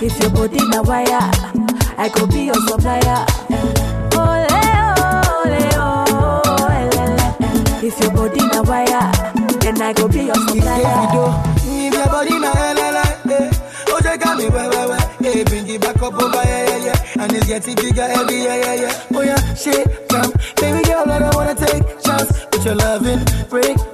If your body na wire, I go be your supplier. Ole, ole, oh, elele. If your body na wire, then I go be your supplier. If your body na LLA, eh. Oh, they got me, wah, wah, wah. Eh, bring it back up over, yeah, yeah, yeah. And it's getting bigger every, yeah, yeah, yeah. Oh, yeah, shit, jump. Baby girl, I don't wanna take chance. With your loving, break